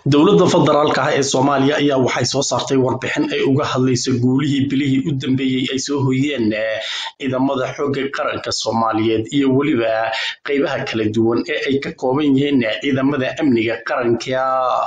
dowladda federaalka ah ee soomaaliya ayaa waxay soo saartay warbixin ay uga hadlayso guulihii bilihii u dambeeyey ay soo hoyeen ciidamada xoogga qaranka soomaaliyeed iyo weliba qeybaha kala duwan ee ay ka kooban yihiin ciidamada amniga qaranka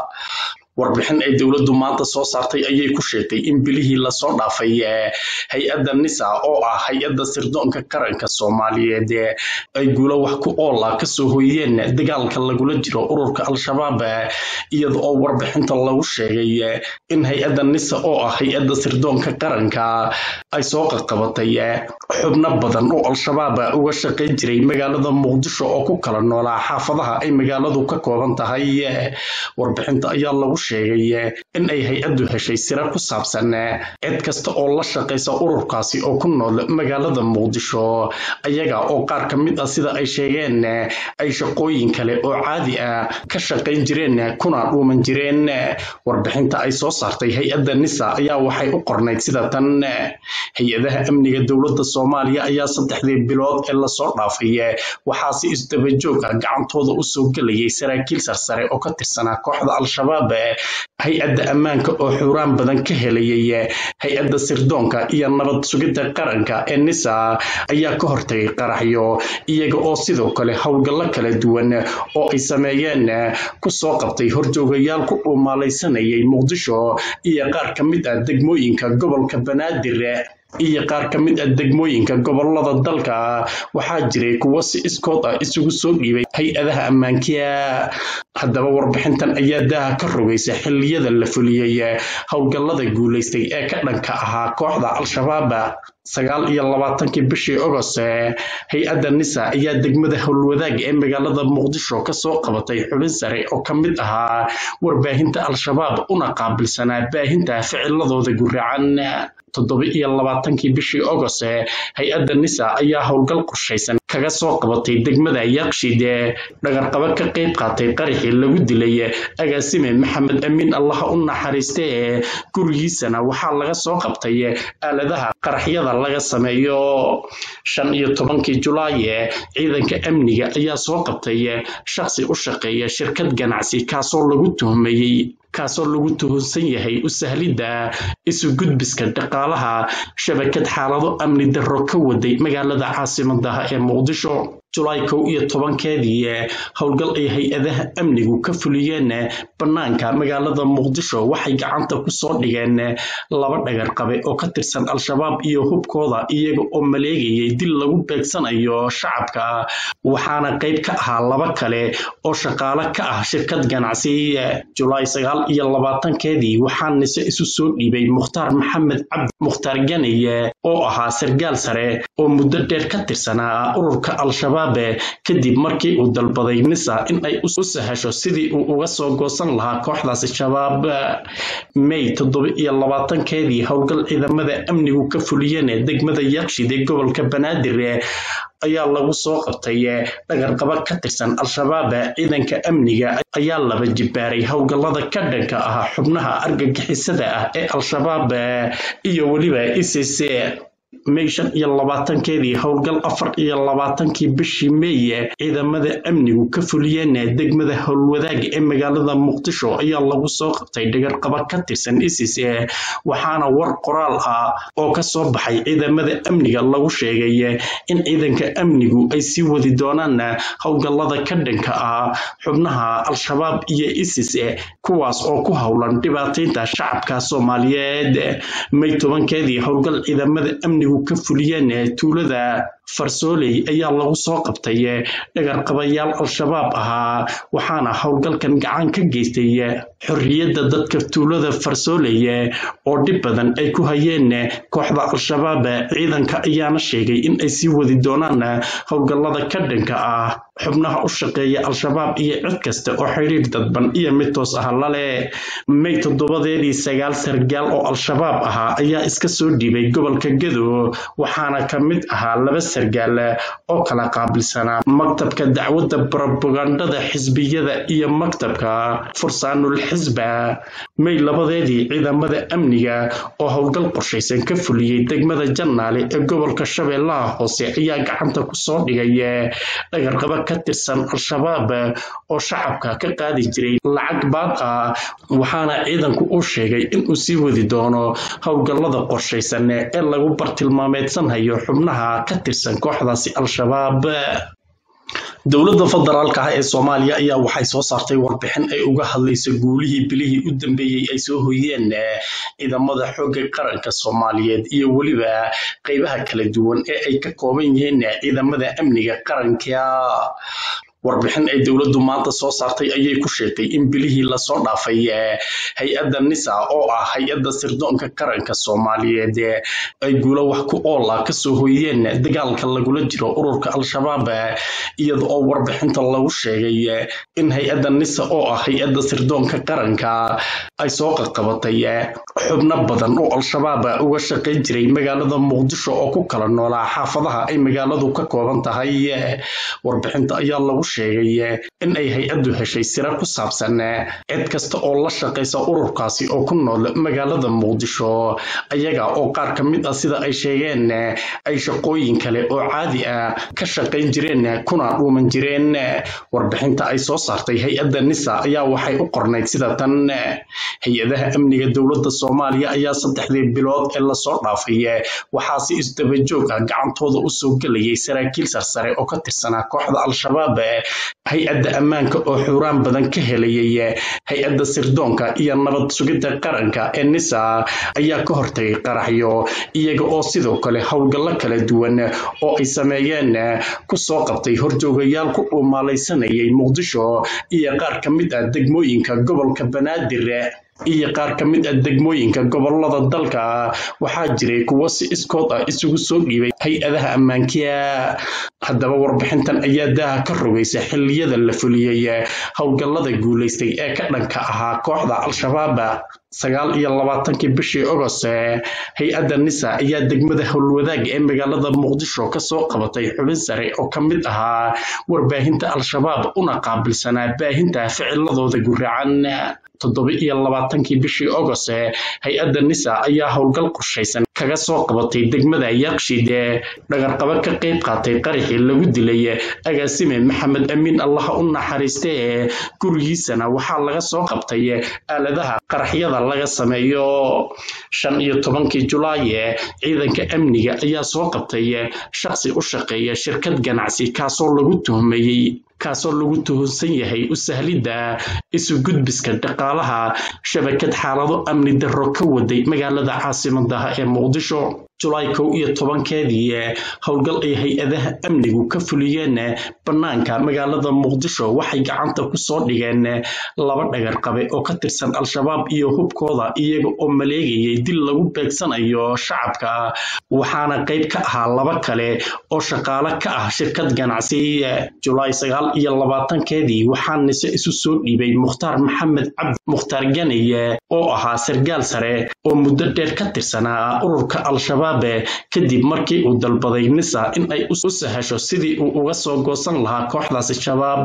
warbixin ay dowladdu maanta soo saartay ayay ku sheegtay in bilihii lasoo dhaafay hay-adda nisa oo ah hay-adda sirdoonka qaranka soomaaliyeed ay guulo wax ku oola kasoo hoyeen dagaalka lagula jiro ururka al-shabaab iyada oo warbixinta lagu sheegay in hay-adda nisa oo ah hay-adda sirdoonka qaranka ay soo qaqabatay xubno badan oo al-shabaab uga shaqayn jiray magaalada muqdisho oo ku kala noolaa xaafadaha ay magaaladu ka kooban tahay warbixinta ayaa lagu sheegay in ay hay-addu heshay sira ku saabsan cid kasta oo la shaqaysa ururkaasi oo ku nool magaalada muqdisho ayaga oo qaar ka mid ah sida ay sheegeen ay shaqooyin kale oo caadi ah ka shaqayn jireen kuna dhuuman jireen warbixinta ay soo saartay hay-adda nisa ayaa waxay u qornayd sida tan hay-adaha amniga dowladda soomaaliya ayaa saddexdii bilood ee lasoo dhaafay waxaa si isdabajoog ah gacantooda usoo gelayay saraakiil sarsare oo ka tirsanaa kooxda al-shabaab hay-adda ammaanka oo xuraan badan ka helayay hay-adda sirdoonka iyo nabad sugidda qaranka ee nisa ayaa ka hortagay qaraxyo iyaga oo sidoo kale howlgallo kala duwan oo ay sameeyeen kusoo qabtay horjoogayaal ku dhuumaalaysanayay muqdisho iyo qaar ka mid ah degmooyinka gobolka banaadir iyo qaar ka mid ah degmooyinka gobolada dalka waxaa jiray kuwo si iskood ah isugu soo dhiibay hay-adaha ammaankiya haddaba warbixintan ayaa daaha ka rogaysa xilliyada la fuliyey howlgallada guulaystay ee ka dhanka ahaa kooxda al-shabaab sagaal iyo labaatankii bishii ogost hay-adda nisa ayaa degmada howlwadaag ee magaalada muqdisho kasoo qabatay xubin sare oo ka mid ahaa warbaahinta al-shabaab una qaabilsanaa baahinta ficiladooda guracan toddoba iyo labaatankii bishii ogost hay-adda nisa ayaa howlgal qorshaysan kaga soo qabatay degmada yaqshid dhagarqabo ka qayb qaatay qaraxii lagu dilay agaasime maxamed amiin allaha u naxariiste gurigiisana waxaa laga soo qabtay aaladaha qaraxyada laga sameeyo shan iyo tobankii julaay ciidanka amniga ayaa soo qabtay shakhsi u shaqeeya shirkad ganacsi kaasoo lagu tuhmayey kaasoo lagu tuhunsan yahay u sahlidda isu gudbiska dhaqaalaha shabakad xaalado amni darro ka waday magaalada caasimadaha ee muqdisho julaay kow iyo tobankeedii howlgal ay hay-adaha amnigu ka fuliyeen bannaanka magaalada muqdisho waxay gacanta ku soo dhigeen laba dhagarqabe oo ka tirsan al-shabaab iyo hubkooda iyaga oo maleegayay dil lagu beegsanayo shacabka waxaana qayb ka ahaa laba kale oo shaqaale ka ah shirkad ganacsi julaay sagaal iyo labaatankeedii waxaa nise isu soo dhiibay mukhtaar maxamed cabdi mukhtaar ganay oo ahaa sargaal sare oo muddo dheer ka tirsanaa ururka al-shabaab kadib markii uu dalbaday nisa in ay u sahasho sidii uu uga soo goosan lahaa kooxdaasi shabaab may toddoba iyo labaatankeedii howlgal ciidamada amnigu ka fuliyeen degmada yaqshid ee gobolka banaadir ayaa lagu soo qabtay dhagarqabo ka tirsan al-shabaab ciidanka amniga ayaa laba jibaaray howlgallada ka dhanka ah xubnaha argagixisada ah ee al-shabaab iyo weliba icc may shan iyo labaatankeedii howlgal afar iyo labaatankii bishii meeye ciidamada amnigu ka fuliyeen degmada howlwadaag ee magaalada muqdisho ayaa lagu soo qabtay dhagarqabo ka tirsan isis waxaana war qoraal ah oo ka soo baxay ciidamada amniga lagu sheegay in ciidanka amnigu ay sii wadi doonaan howlgallada ka dhanka ah xubnaha al-shabaab iyo isis kuwaas oo ku howlan dhibaataynta shacabka soomaaliyeed may tobankeedii howlgal ciidamada amnigu ka fuliyeen tuulada farsooley ayaa lagu soo qabtay dhagarqabayaal al-shabaab ahaa waxaana howlgalkan gacan ka geystay xorriyadda dadka tuulada farsooley oo dhib badan ay ku hayeen kooxda al-shabaab ciidanka ayaana sheegay in ay sii wadi doonaan howlgallada ka dhanka ah xubnaha u shaqeeya al-shabaab iyo cid kasta oo xidhiir dadban iyo mid toos ah lale may toddobadeedii sagaal sargaal oo al-shabaab ahaa ayaa iska soo dhiibay gobolka gedo waxaana ka mid ahaa laba sargaal oo kala qaabilsanaa maktabka dacwadda brobagandada xisbiyada iyo maktabka fursaanul xisba may labadeedii ciidamada amniga oo howlgal qorshaysan ka fuliyey degmada jannaale ee gobolka shabeellaha hoose ayaa gacanta kusoo dhigay dhagarqabo ka tirsan al-shabaab oo shacabka ka qaadi jiray lacag baad ah waxaana ciidanku uu sheegay inuu sii wadi doono howlgallada qorshaysan ee lagu bartilmaameedsanhayo xubnaha ka tirsan kooxdaasi al-shabaab dowladda federaalka ah ee soomaaliya ayaa waxay soo saartay warbixin ay uga hadlayso guulihii bilihii u dambeeyey ay soo hoyeen ciidamada xoogga qaranka soomaaliyeed iyo weliba qeybaha kala duwan ee ay ka kooban yihiin ciidamada amniga qaranka warbixin ay dowladdu maanta soo saartay ayay ku sheegtay in bilihii lasoo dhaafay hay-adda nisa oo ah hay-adda sirdoonka qaranka soomaaliyeed ay guulo wax ku ool ah kasoo hoyeen dagaalka lagula jiro ururka al-shabaab iyada oo warbixinta lagu sheegay in hay-adda nisa oo ah hay-adda sirdoonka qaranka ay soo qaqabatay xubno badan oo al-shabaab uga shaqayn jiray magaalada muqdisho oo ku kala noolaa xaafadaha ay magaaladu ka kooban tahay warbixinta ayaa lagu sheegay in ay hay-addu heshay sira ku saabsan cid kasta oo la shaqaysa ururkaasi oo ku nool magaalada muqdisho ayaga oo qaar ka mid ah sida ay sheegeen ay shaqooyin kale oo caadi ah ka shaqayn jireen kuna dhuuman jireen warbixinta ay soo saartay hay-adda nisa ayaa waxay u qornayd sida tan hay-adaha amniga dowladda soomaaliya ayaa saddexdii bilood ee lasoo dhaafay waxaa si isdabajoog ah gacantooda usoo gelayay saraakiil sarsare oo ka tirsanaa kooxda al-shabaab hay-adda ammaanka oo xuuraan badan ka helayay hay-adda sirdoonka iyo nabad sugidda qaranka ee nisa ayaa ka hortagay qaraxyo iyaga oo sidoo kale howlgallo kala duwan oo ay sameeyeen kusoo qabtay horjoogayaal ku dhuumaalaysanayay muqdisho iyo qaar ka mid ah degmooyinka gobolka banaadir iyo qaar ka mid ah degmooyinka gobolada dalka waxaa jiray kuwo si iskood ah isugu soo dhiibay hay-adaha ammaankiya haddaba warbixintan ayaa daaha ka rogaysa xilliyada la fuliyey howlgallada guulaystay ee ka dhanka ahaa kooxda al-shabaab sagaal iyo labaatankii bishii ogost hay-adda nisa ayaa degmada howlwadaag ee magaalada muqdisho kasoo qabatay xubin sare oo ka mid ahaa warbaahinta al-shabaab una qaabilsanaa baahinta ficiladooda guraacan toddoba iyo labaatankii bishii ogost hay-adda nisa ayaa howlgal qorshaysan kaga soo qabatay degmada yaqshid dhagarqabo ka qayb qaatay qaraxii lagu dilay agaasime maxamed amiin allaha u naxariiste gurigiisana waxaa laga soo qabtay aaladaha qaraxyada laga sameeyo shan iyo tobankii julaay ciidanka amniga ayaa soo qabtay shaqsi u shaqeeya shirkad ganacsi kaasoo lagu tuhmayey kaasoo lagu tuhunsan yahay u sahlidda isu gudbiska dhaqaalaha shabakad xaalado amni darro ka waday magaalada caasimadaha ee muqdisho julaay kow iyo tobankeedii howlgal ay hay-adaha amnigu ka fuliyeen bannaanka magaalada muqdisho waxay gacanta kusoo dhigeen laba dhagarqabe oo ka tirsan al-shabaab iyo hubkooda iyaga oo maleegayay dil lagu beegsanayo shacabka waxaana qayb ka ahaa laba kale oo shaqaale ka ah shirkad ganacsi julaay sagaal iyo labaatankeedii waxaa nise isu soo dhiibay mukhtaar maxamed cabdi mukhtaar ganeye oo ahaa sargaal sare oo muddo dheer ka tirsanaa ururka al-shabaab kadib markii uu dalbaday nisa in ay u sahasho sidii uu uga soo goosan lahaa kooxdaasi shabaab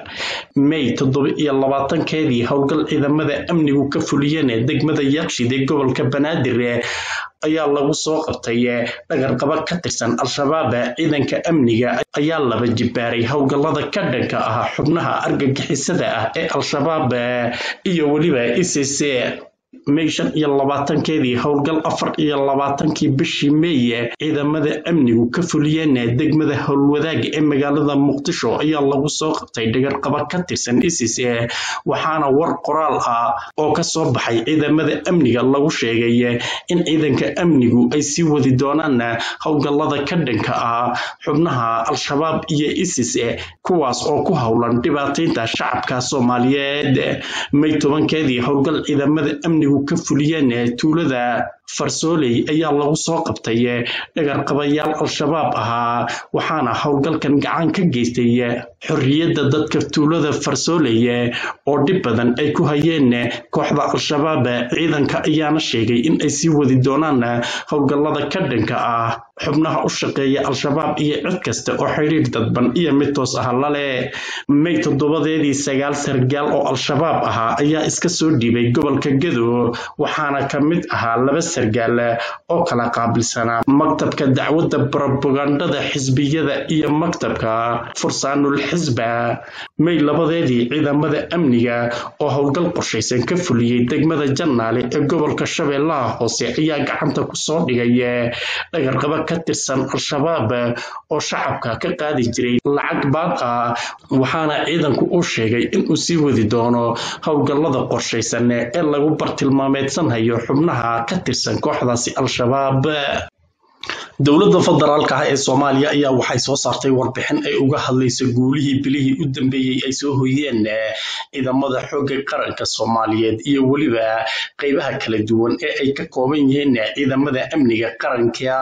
may toddoba iyo labaatankeedii howlgal ciidamada amnigu ka fuliyeen degmada yaqshid ee gobolka banaadir ayaa lagu soo qabtay dhagarqabo ka tirsan al-shabaab ciidanka amniga ayaa laba jibaaray howlgallada ka dhanka ah xubnaha argagixisada ah ee al-shabaab iyo weliba icc may shan iyo labaatankeedii howlgal afar iyo labaatankii bishii meeye ciidamada amnigu ka fuliyeen degmada howlwadaag ee magaalada muqdisho ayaa lagu soo qabtay dhagarqabo ka tirsan isis waxaana war qoraal ah oo ka soo baxay ciidamada amniga lagu sheegay in ciidanka amnigu ay sii wadi doonaan howlgallada ka dhanka ah xubnaha al-shabaab iyo isis kuwaas oo ku howlan dhibaataynta shacabka soomaaliyeed may tobankeedii howlgal ciidamada amnigu ka fuliyeen tuulada farsooley ayaa lagu soo qabtay dhagarqabayaal al-shabaab ahaa waxaana howlgalkan gacan ka geystay xorriyadda dadka tuulada farsooley oo dhib badan ay ku hayeen kooxda al-shabaab ciidanka ayaana sheegay in ay sii wadi doonaan howlgallada ka dhanka ah xubnaha u shaqeeya al-shabaab iyo cid kasta oo xidhiir dadban iyo mid toos ah lale may toddobadeedii sagaal sargaal oo al-shabaab ahaa ayaa iska soo dhiibay gobolka gedo waxaana ka mid ahaa laba sargaal oo kala qaabilsanaa maktabka dacwadda brobagandada xisbiyada iyo maktabka fursaanul xisba may labadeedii ciidamada amniga oo howlgal qorshaysan ka fuliyey degmada jannaale ee gobolka shabeellaha hoose ayaa gacanta ku soo dhigay dhagarqaba ka tirsan al-shabaab oo shacabka ka qaadi jiray lacag baad ah waxaana ciidanku uu sheegay inuu sii wadi doono howlgallada qorshaysan ee lagu bartilmaameedsanhayo xubnaha ka tirsan kooxdaasi al-shabaab dowladda federaalka ah ee soomaaliya ayaa waxay soo saartay warbixin ay uga hadlayso guulihii bilihii u dambeeyey ay soo hoyeen ciidamada xoogga qaranka soomaaliyeed iyo weliba qeybaha kala duwan ee ay ka kooban yihiin ciidamada amniga qaranka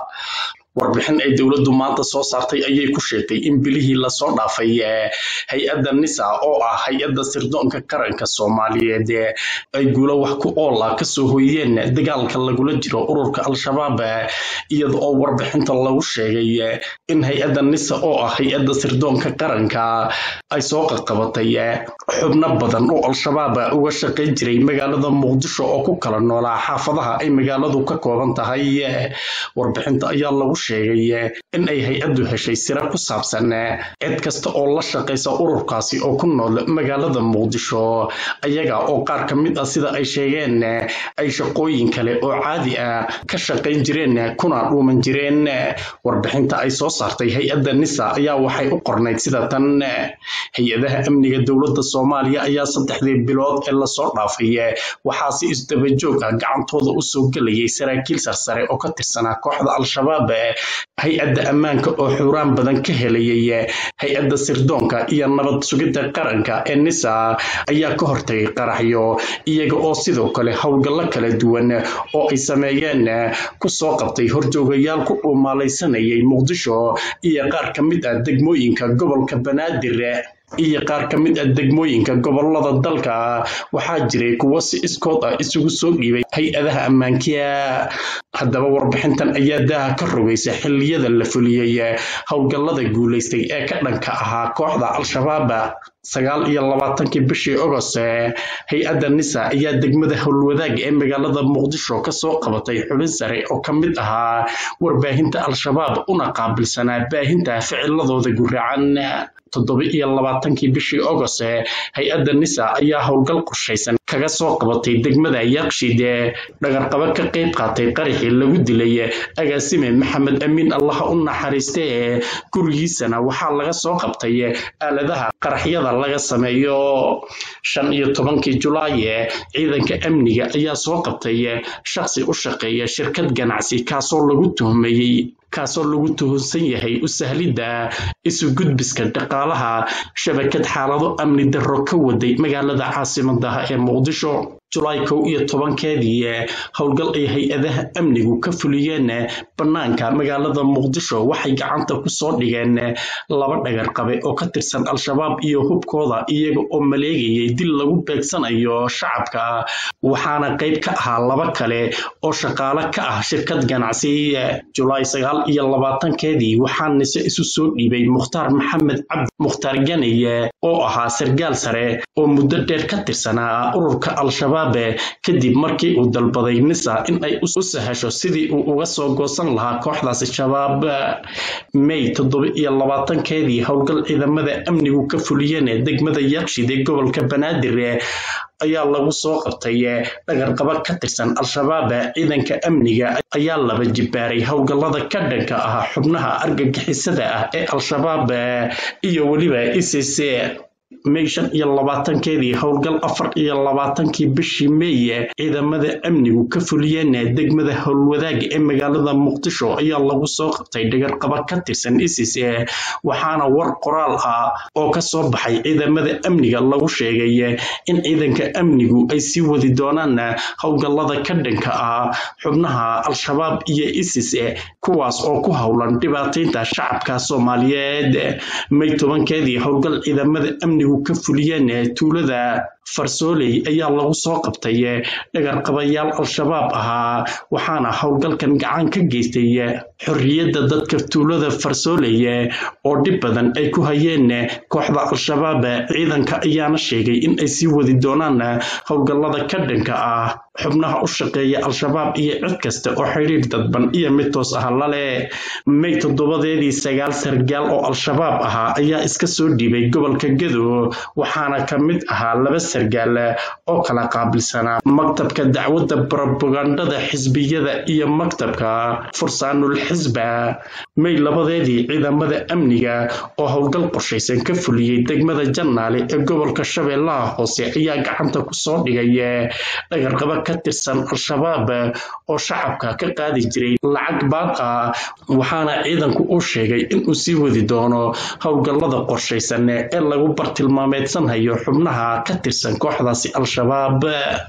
warbixin ay dowladdu maanta soo saartay ayay ku sheegtay in bilihii lasoo dhaafay hay-adda nisa oo ah hay-adda sirdoonka qaranka soomaaliyeed ay guulo wax ku oola kasoo hoyeen dagaalka lagula jiro ururka al-shabaab iyada oo warbixinta lagu sheegay in hay-adda nisa oo ah hay-adda sirdoonka qaranka ay soo qaqabatay xubno badan oo al-shabaab uga shaqayn jiray magaalada muqdisho oo ku kala noolaa xaafadaha ay magaaladu ka kooban tahay warbixinta ayaa lagu sheegay in ay hay-addu heshay sira ku saabsan cid kasta oo la shaqaysa ururkaasi oo ku nool magaalada muqdisho ayaga oo qaar ka mid ah sida ay sheegeen ay shaqooyin kale oo caadi ah ka shaqayn jireen kuna dhuuman jireen warbixinta ay soo saartay hay-adda nisa ayaa waxay u qornayd sida tan hay-adaha amniga dowladda soomaaliya ayaa saddexdii bilood ee lasoo dhaafay waxaa si isdabajoog ah gacantooda usoo gelayay saraakiil sarsare oo ka tirsanaa kooxda al-shabaab hay-adda ammaanka oo xuraan badan ka helayay hay-adda sirdoonka iyo nabad sugidda qaranka ee nisa ayaa ka hortagay qaraxyo iyaga oo sidoo kale howlgallo kala duwan oo ay sameeyeen kusoo qabtay horjoogayaal ku dhuumaalaysanayay muqdisho iyo qaar ka mid ah degmooyinka gobolka banaadir iyo qaar ka mid ah degmooyinka gobolada dalka waxaa jiray kuwo si iskood ah isugu soo dhiibay hay-adaha ammaankiya haddaba warbixintan ayaa daaha ka rogaysa xilliyada la fuliyey howlgallada guulaystay ee ka dhanka ahaa kooxda al-shabaab sagaal iyo labaatankii bishii ogost hay-adda nisa ayaa degmada howlwadaag ee magaalada muqdisho kasoo qabatay xubin sare oo ka mid ahaa warbaahinta al-shabaab una qaabilsanaa baahinta ficiladooda guraacan toddoba iyo labaatankii bishii ogost hay-adda nisa ayaa howlgal qorshaysan kaga soo qabatay degmada yaaqshid dhagarqabo ka qayb qaatay qaraxii lagu dilay agaasime maxamed amiin allaha u naxariiste gurigiisana waxaa laga soo qabtay aaladaha qaraxyada laga sameeyo shan iyo tobankii julaay ciidanka amniga ayaa soo qabtay shaqsi u shaqeeya shirkad ganacsi kaasoo lagu tuhmayey kaasoo lagu tuhunsan yahay u sahlidda isu gudbiska dhaqaalaha shabakad xaalado amni darro ka waday magaalada caasimadaha ee muqdisho julaay kow iyo tobankeedii howlgal ay hay-adaha amnigu ka fuliyeen bannaanka magaalada muqdisho waxay gacanta ku soo dhigeen laba dhagarqabe oo ka tirsan al-shabaab iyo hubkooda iyaga oo maleegayay dil lagu beegsanayo shacabka waxaana qayb ka ahaa laba kale oo shaqaale ka ah shirkad ganacsi julaay sagaal iyo labaatankeedii waxaa nise isu soo dhiibay mukhtaar maxamed cabdi mukhtaar ganeye oo ahaa sargaal sare oo muddo dheer ka tirsanaa ururka al-shabaab kadib markii uu dalbaday nisa in ay u sahasho sidii uu uga soo goosan lahaa kooxdaasi shabaab may toddoba iyo labaatankeedii howlgal ciidamada amnigu ka fuliyeen degmada yaaqshid ee gobolka banaadir ayaa lagu soo qabtay dhagarqabo ka tirsan al-shabaab ciidanka amniga ayaa laba jibbaaray howlgallada ka dhanka ah xubnaha argagixisada ah ee al-shabaab iyo weliba icc may shan iyo labaatankeedii howlgal afar iyo labaatankii bishii meeye ciidamada amnigu ka fuliyeen degmada howlwadaaga ee magaalada muqdisho ayaa lagu soo qabtay dhagarqaba ka tirsan isis waxaana war qoraal ah oo ka soo baxay ciidamada amniga lagu sheegay in ciidanka amnigu ay sii wadi doonaan howlgallada ka dhanka ah xubnaha al-shabaab iyo isis kuwaas oo ku howlan dhibaataynta shacabka soomaaliyeed may tobankeedii howlgal ciidamada amnigu ka fuliyeen tuulada farsooley ayaa lagu soo qabtay dhagarqabayaal al-shabaab ahaa waxaana howlgalkan gacan ka geystay xorriyadda dadka tuulada farsooley oo dhib badan ay ku hayeen kooxda al-shabaab ciidanka ayaana sheegay in ay sii wadi doonaan howlgallada ka dhanka ah xubnaha u shaqeeya al-shabaab iyo cid kasta oo xidhiir dadban iyo mid toos ah lale may toddobadeedii sagaal sargaal oo al-shabaab ahaa ayaa iska soo dhiibay gobolka gadow waxaana ka mid ahaa laba sargaal oo kala qaabilsanaa maktabka dacwadda brobagandada xisbiyada iyo maktabka fursaanul xisba may labadeedii ciidamada amniga oo howlgal qorshaysan ka fuliyey degmada jannaale ee gobolka shabeellaha hoose ayaa gacanta kusoo dhigay dhagarqaba ka tirsan al-shabaab oo shacabka ka qaadi jiray lacag baad ah waxaana ciidanku uu sheegay inuu sii wadi doono howlgallada qorshaysan ee lagu bartilmaameedsanhayo xubnaha ka tirsan kooxdaasi al-shabaab